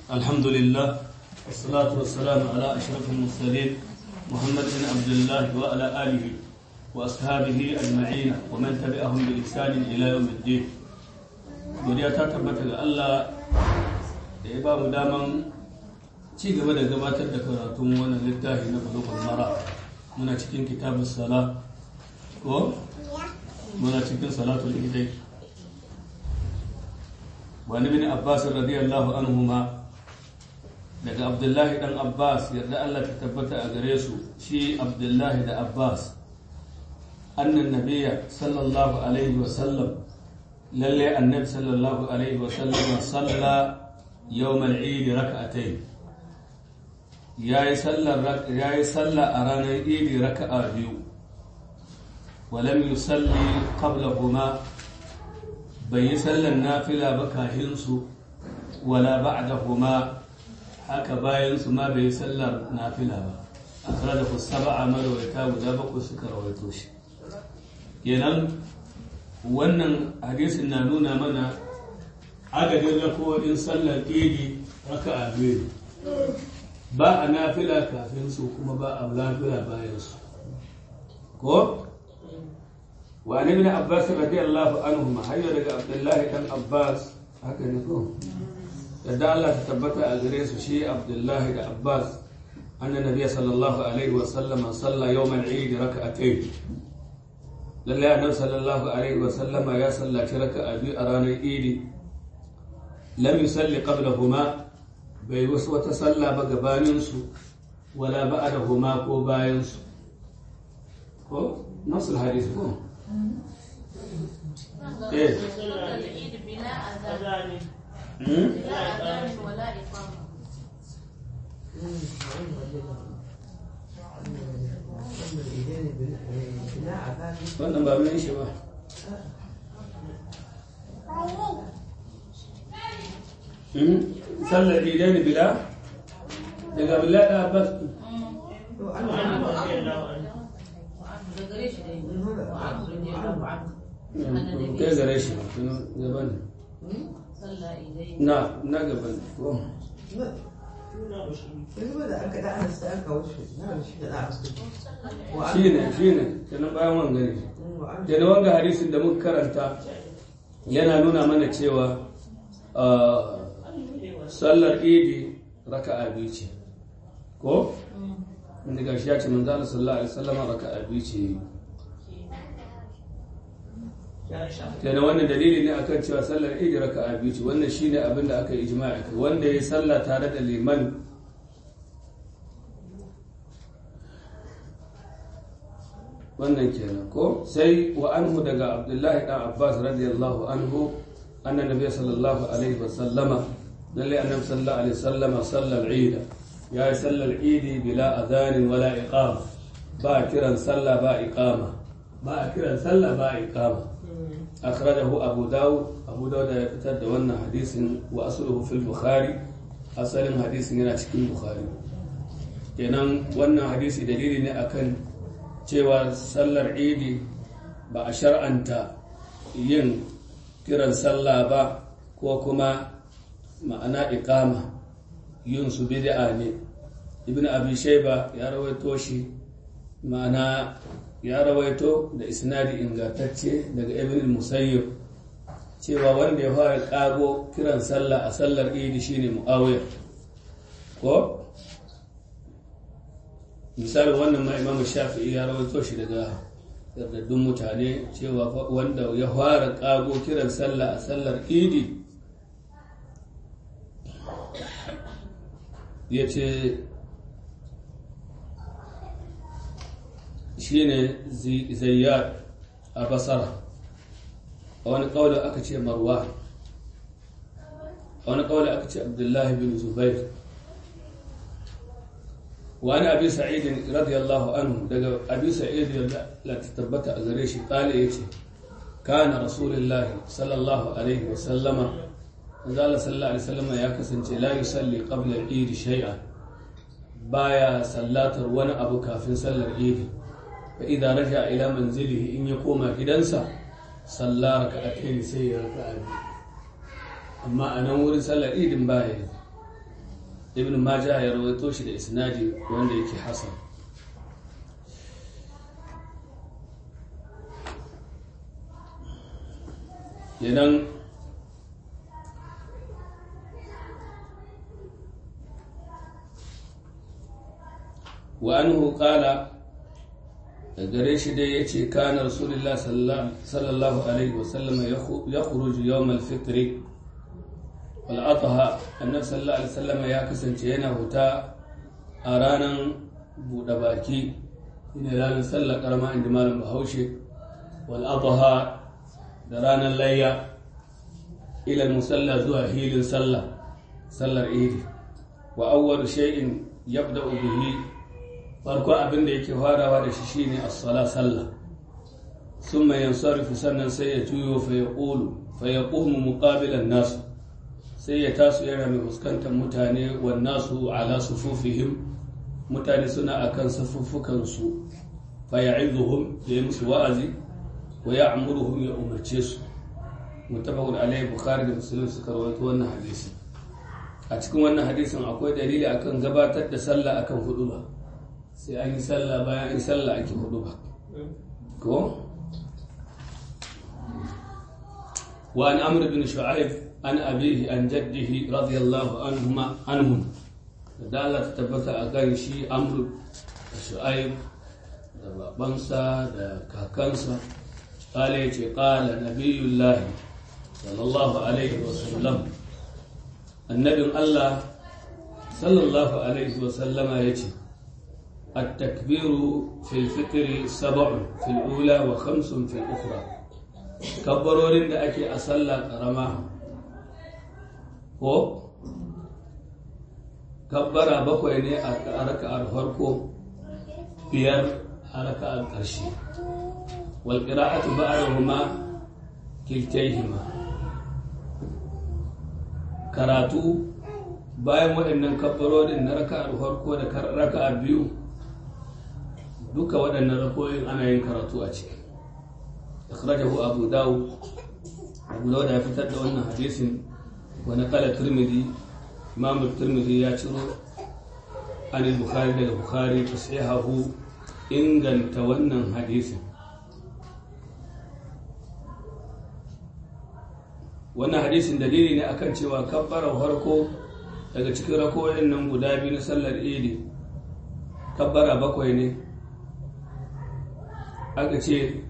الحمد لله والصلاة والسلام على أشرف المرسلين محمد بن عبد الله وعلى آله وأصحابه أجمعين ومن تبعهم بإحسان إلى يوم الدين godiya ta tabbata ga Allah da ya ba mu daman ci gaba da gabatar da karatun wannan littafi na bulugul mara muna cikin kitabun sala ko muna cikin salatul idai wani bin abbas radiyallahu anhuma daga abdullahi dan abbas yarda Allah ta tabbata a gare su shi abdullahi da abbas annan nabiyya sallallahu alaihi wa sallam lalle annabi sallallahu alaihi wa sallam salla yawm al-eid rak'atayn yayi sallar yayi salla a ranar eid raka'a biyu ولم يصلي قبلهما bai yi sallar nafila ba kahinsu wala ba'dahuma haka bayansu ma bai yi sallar nafila ba a kara da kusaba a marawaita guda bakwai suka rawaito shi kenan wannan hadisin na nuna mana adadin rakowadin sallar idi raka a biyu ba a nafila kafin su kuma ba a nafila bayansu ko وعن ابن عباس رضي الله عنهما هيا رجع عبد الله بن عباس هكذا نقول يدعى الله تثبت أجريس شيء عبد الله بن عباس أن النبي صلى الله عليه وسلم صلى يوم العيد ركعتين لله النبي صلى الله عليه وسلم يا صلى ركعة أبي أراني إيدي لم يصلي قبلهما بيوس وتصلى بقبانينسو ولا بعدهما كو باينسو كو نص الحديث كو ايه العيد بلا أذان بلا أذان ولا إقامة wannan ba mai shi ba sallar idai ne bila daga bila da abbas kai gare shi gaban صلى إليه na na gaban ko shi ne shi ne kenan bayan wanga ne kenan wanga hadisin da muka karanta yana nuna mana cewa ah, sallar idi raka'a biyu ce ko inda gashi ya ce manzo Allah sallallahu alaihi wasallam raka'a biyu ce kenan wannan dalili ne akan cewa sallar idi raka'a biyu ce wannan shine abin da aka yi ijma'i kai wanda ya salla tare da liman wannan kenan ko sai wa anhu daga abdullahi dan abbas radiyallahu anhu anna nabiy sallallahu alaihi wa sallama lalle annabi sallallahu alaihi wa sallama sallal eid ya yi sallar idi bila adhanin wala iqama ba kiran sallah ba iqama ba kiran sallah ba iqama akhrajahu abu dawud abu dawud ya fitar da wannan hadisin wa asluhu fil bukhari asalin hadisin yana cikin bukhari kenan wannan hadisi dalili ne akan cewa sallar idi ba a shar'anta yin kiran sallah ba ko kuma ma'ana iqama yin su bid'a ne ibn abi shayba ya rawaito shi ma'ana ya rawaito da isnadi ingantacce daga ibn musayyib cewa wanda ya fara kago kiran sallah a sallar idi shine muawiya ko misali wannan ma imamu shafi'i ya rawaito shi daga yardaddun mutane cewa wanda ya fara kago kiran sallah a sallar idi ya ce shine zayyar a basara a wani kawai aka ce marwa a wani kawai aka ce abdullahi bin zubair wani abi sa'idin radiyallahu anhu daga abi sa'id la tabbata a gare shi kale yace kana rasulullahi sallallahu alaihi wa sallama zalla sallallahu alaihi wasallama ya kasance la yusalli qabla al-eid shay'an baya sallatar wani abu kafin sallar idi fa idza raja ila manzilihi in ya koma gidansa salla raka'atayn sai ya raka'a amma a nan wurin sallar idin baya yi ibn majah ya rawaito shi da isnadi wanda yake hasan yanan wa anhu qala da gare shi dai yace kana rasulullah sallallahu alaihi wasallam ya khuruju yawm al-fitr wal adha annabi sallallahu alaihi wasallam ya kasance yana huta a ranar buɗe baki ne ranar sallar karama inda malam bahaushe wal adha da ranar layya ila musalla zuwa hilin sallah sallar idi wa awwal shay'in yabda'u bihi farko abin da yake farawa da shi shine as-sala sallah thumma yansarifu sannan sai ya juyo fa yaqulu fa yaqumu muqabilan nas sai ya taso yana mai fuskantar mutane wan nasu ala sufufihim mutane suna akan safuffukan su fa ya'iduhum ya musu wa'azi wa ya'muruhum ya umarce su mutabakun alayhi bukhari da muslim suka rawaito wannan hadisi a cikin wannan hadisin akwai dalili akan gabatar da sallah akan huduba sai an yi sallah bayan an yi sallah ake huduba ko wa an amr bin shu'aib an abihi an jaddihi radiyallahu anhuma anhum da Allah ta tabbata a kan shi amr da shu'aib da babansa da kakansa قال يتي قال نبي الله صلى الله عليه وسلم النبي الله صلى الله عليه وسلم يتي التكبير في الفطر سبع في الأولى وخمس في الأخرى كبروا da ake a sallah ƙarama ko kabbara bakwai ne a raka'ar farko biyar a raka'ar ƙarshe والقراءة بعدهما كلتيهما karatu bayan waɗannan kabbarorin na raka'ar farko da raka'ar biyu duka waɗannan rakoyin ana yin karatu a ciki akhrajahu abu dawud abu dawud ya fitar da wannan hadisin wa naqala tirmidhi imam tirmidhi ya ciro an bukhari daga bukhari tasihahu inganta wannan hadisin wannan hadisin dalili ne akan cewa kabbarar farko daga cikin rakoyin nan guda biyu na sallar idi kabbara bakwai ne aka ce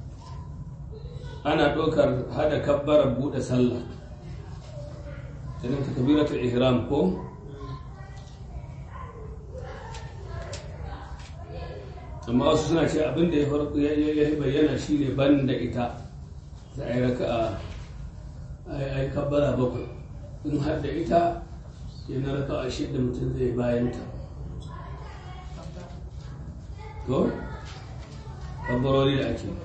ana ɗaukar hada kabbarar buɗe sallah ta kabiratul ihram ko amma wasu suna ce abinda ya farko ya bayyana shine ban da ita da ai raka'a ai kabbara bakwai in har da ita ya na raka'a shidda mutum zai bayan ta to kabbarori da ake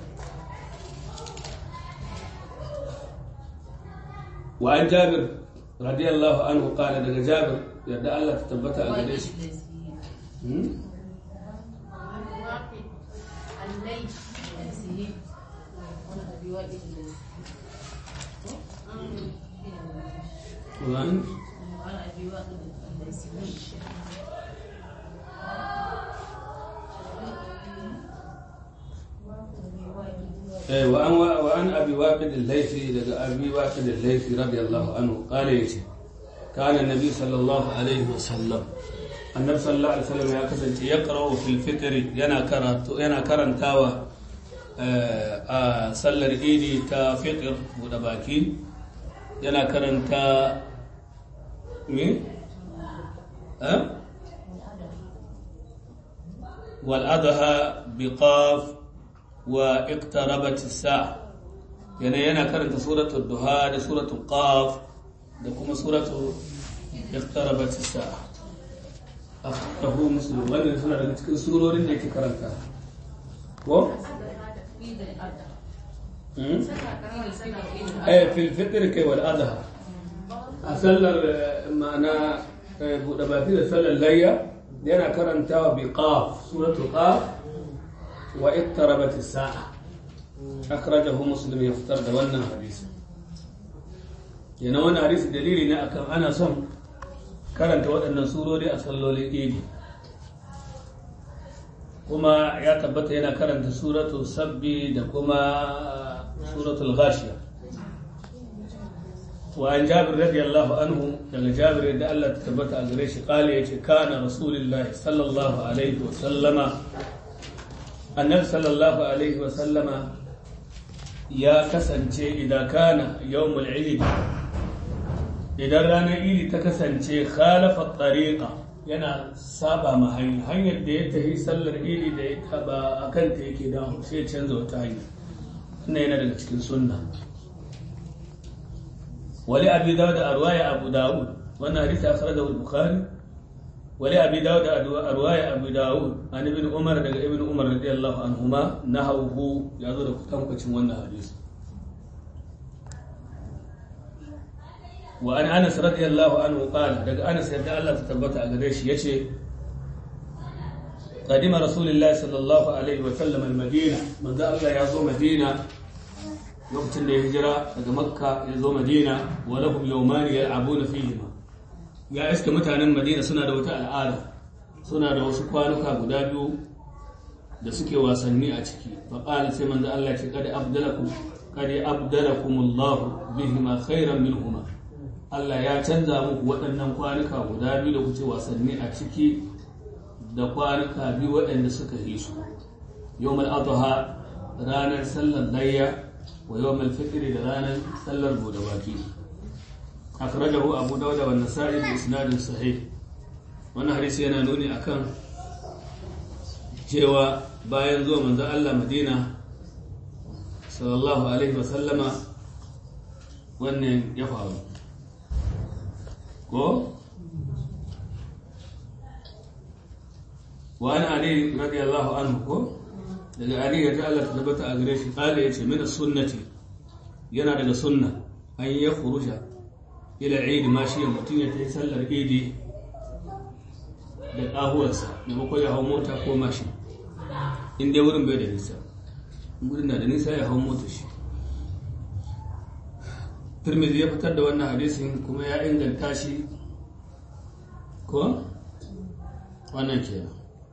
wa an jabir radiyallahu anhu qala daga jabir yadda Allah ta tabbata a gare shi وعن وعن وعن ابي واقد الليثي لدى ابي واقد الليثي رضي الله عنه قال يتي كان النبي صلى الله عليه وسلم النبي صلى الله عليه وسلم ya kasance ya qara'u fil fitr yana karatu yana karantawa a sallar idi ta fitr buɗe baki yana karanta me wal adha biqaf wa iqtarabat as-sa'a yana yana karanta suratul duha da suratul qaf da kuma suratul iqtarabat as-sa'a akhrahu muslim wannan suna daga cikin surorin da yake karanta ko eh fil fitr kai wal adha a sallar ma'ana buɗe baki da sallar layya yana karantawa bi qaf suratul qaf wa iqtarabat as-sa'a akhrajahu muslim ya fitar da wannan hadisi yana wannan hadisi dalili ne akan ana son karanta waɗannan surori a sallolin idi kuma ya tabbata yana karanta suratul sabbi da kuma suratul ghashiya wa an jabir radiyallahu anhu daga jabir da Allah ta tabbata a gare shi kale yace kana rasulullah sallallahu alaihi wa sallama annabi sallallahu alaihi wa sallama ya kasance idan kana yawmul eid idan ranar idi ta kasance khalafa tariqa yana saba ma hanya hanyar da ya tafi sallar idi da ya taba a kanta yake dawo sai ya canza wata hanya wannan yana daga cikin sunna wali abi dawud a ruwaya abu dawud wannan hadisi akhrajahu al-bukhari wali abi dawud a ruwaya abu dawud an ibn umar daga ibn umar radiyallahu anhuma nahawu ya zo da kutankwacin wannan hadisi وعن انس رضي الله عنه قال دغ انس يدا الله تثبت a gare shi yace قدم رسول الله صلى الله عليه وسلم المدينه من ذا الله يزو مدينه lokacin da ya hijira daga makka ya zo madina wa lahum yawman yal'abuna fihima ya iska mutanen madina suna da wata al'ada suna da wasu kwanuka guda biyu da suke wasanni a ciki fa qala sai manzo Allah ce kad abdalakum kad abdalakumullahu bihima khairan minhuma Allah ya canza muku waɗannan kwanuka guda biyu da kuce wasanni a ciki da kwanuka biyu waɗanda suka yi su yawmal adha ranar sallar layya wa yawmal fitri da ranar sallar bude baki akhrajahu abu dawud wa nasa'i bi isnadin sahih wannan hadisi yana nuni akan cewa bayan zuwa manzon Allah Madina sallallahu alaihi wa sallama wannan ya faru ko wa an ali radiyallahu anhu ko daga ali ya ta Allah ta tabbata a gare shi kala yace min sunnati yana daga sunna an ya khuruja ila eid ma shi mutum ya tayi sallar idi da kahuwarsa da mako ya hau mota ko mashi in dai wurin bai da nisa wurin na da nisa ya hau mota shi Tirmidhi ya fitar da wannan hadisin kuma ya inganta shi ko wannan ke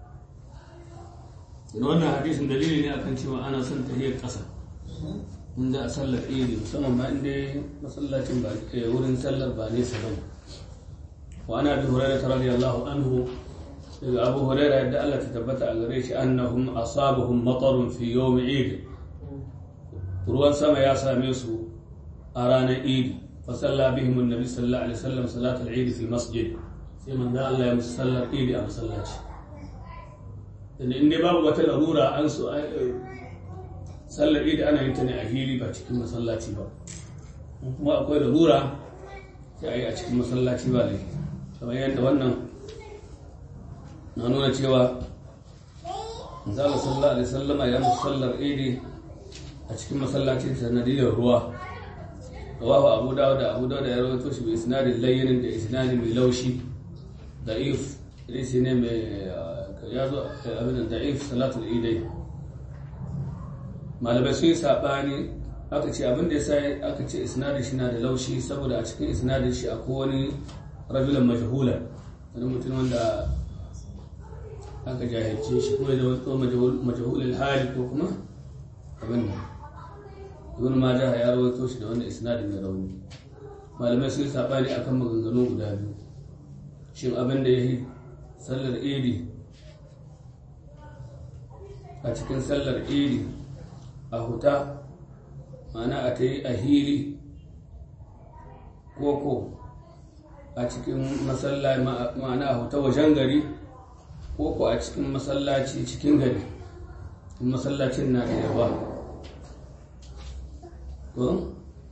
ina wannan hadisin dalili ne akan cewa ana son tahiyar ƙasa in za a sallar iri musamman ma inda masallacin ba wurin sallar ba nesa ba ne wa ana bi hurairah radiyallahu anhu daga abu hurairah yadda Allah ta tabbata a gare shi annahum asabahum matarun fi yawm eid ruwan sama ya same su a ranar idi fasalla bihim annabi sallallahu alaihi wasallam salat al-eid fi masjid sai manzo Allah ya musu sallar idi a masallaci dan inda babu wata larura an so sallar idi ana yin ta ne a hili ba cikin masallaci ba kuma akwai larura sai a yi a cikin masallaci ba ne kamar yadda wannan na nuna cewa manzo Allah sallallahu alaihi wasallama ya musu sallar idi a cikin masallacin sanadiyar ruwa rawahu abu dawud da abu dawud ya rawaito shi bi isnadin layyin da isnadin mai laushi da'if hadisi ne mai ya zo abin da'if salatul idai malamai sun yi sabani aka ce abin da ya sa aka ce isnadin shi na da laushi saboda a cikin isnadin shi akwai wani rajulan majhula wani mutum wanda aka jahilce shi kuma da wani majhulul hali ko kuma abin nan ibn majah ya rawaito shi da wannan isnadin da rauni malamai sun sabani akan maganganu guda biyu shin abin da yayi sallar idi a cikin sallar idi a huta ma'ana a ta yi a hili koko a cikin masallaci ma'ana a huta wajen gari koko a cikin masallaci cikin gari masallacin na da yawa ko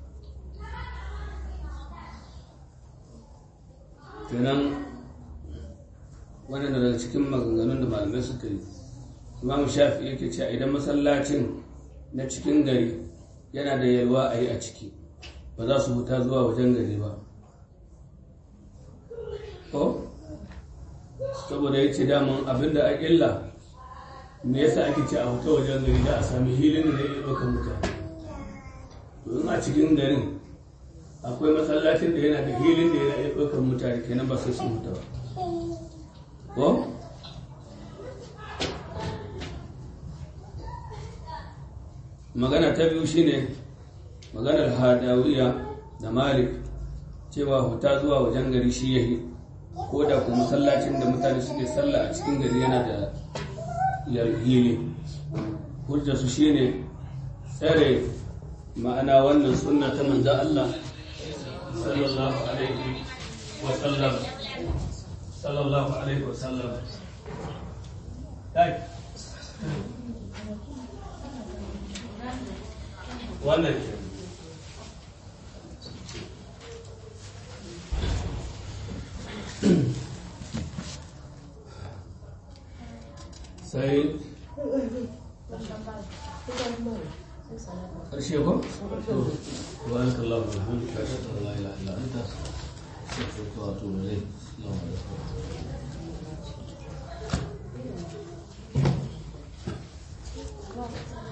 kenan wannan daga cikin maganganun da malamai suka yi imam shafi yake cewa idan masallacin na cikin gari yana da yalwa a yi a ciki ba za su huta zuwa wajen gari ba ko saboda ya ce daman abinda a illa me yasa ake ce a huta wajen gari da a sami hilin da ya ɗaukar mutane in a cikin garin akwai masallacin da yana da hilin da yana iya ɗaukar mutane kenan ba sai sun huta ba ko magana ta biyu shine maganar hadawiya da malik cewa huta zuwa wajen gari shi yahi ko da kuma masallacin da mutane suke sallah a cikin gari yana da hili hujjarsu shine tsare ma'ana wannan sunna ta manzo Allah sallallahu alaihi wa sallam sallallahu alaihi wa sallam kai wannan ke sai ƙarshe ko? سبحانك اللهم وبحمدك اشهد ان لا اله الا انت استغفرك واتوب اليك السلام عليكم